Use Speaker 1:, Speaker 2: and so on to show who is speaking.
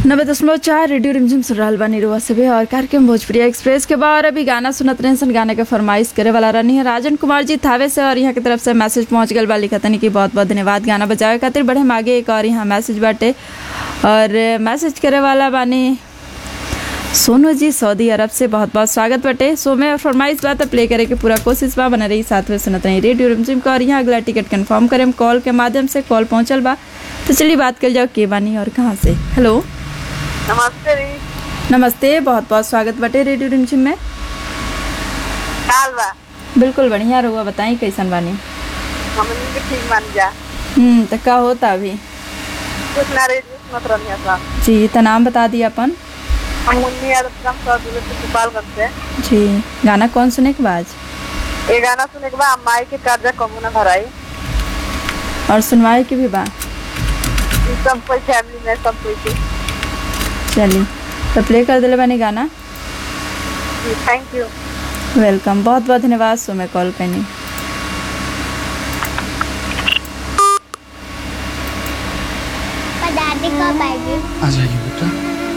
Speaker 1: नब्बे दशमलव चार रेडियो रिमझिम सुन रहल बानी रुआ सभे और कार्यक्रम भोजपुरी एक्सप्रेस के बाद अभी गाना सुनत रहे सन गाने के फरमाइश करे वाला रहनी है राजन कुमार जी थावे से और यहाँ की तरफ से मैसेज पहुँच गल बा लिखतनी कि बहुत बहुत धन्यवाद गाना बजावे खातिर बढ़े हम आगे एक और यहाँ मैसेज बाटे और मैसेज करे वाला बानी सोनू जी सऊदी अरब से बहुत बहुत स्वागत बटे सो में फरमाइश बात प्ले करे के पूरा कोशिश बा बना रही साथ में सुनत रही रेडियो रिमझिम का और यहाँ अगला टिकट कंफर्म करें कॉल के माध्यम से कॉल पहुँचल बा तो चलिए बात कर जाओ के बानी और कहाँ से हेलो
Speaker 2: नमस्ते री
Speaker 1: नमस्ते बहुत बहुत स्वागत बटे रेडियो रिमझिम में
Speaker 2: काल बा
Speaker 1: बिल्कुल बढ़िया रहुआ बताई कैसन बानी
Speaker 2: हमनी के ठीक मान जा
Speaker 1: हम्म तो का होता अभी
Speaker 2: कुछ ना रेडियो सुनत रहनी सा
Speaker 1: जी तो नाम बता दिया अपन
Speaker 2: हम मुन्नी यादव काम कर दूर से गोपालगंज से
Speaker 1: जी गाना कौन सुने के बाद
Speaker 2: ये गाना सुने के बाद माई के कर्जा कबू ना भराई
Speaker 1: और सुनवाए के भी बा
Speaker 2: ई सब कोई फैमिली में सब कोई के
Speaker 1: चलिए तो प्ले कर दिले बानी गाना
Speaker 2: थैंक यू
Speaker 1: वेलकम बहुत बहुत धन्यवाद सो मैं कॉल करनी
Speaker 3: दादी कब आएगी
Speaker 4: आ जाइए बेटा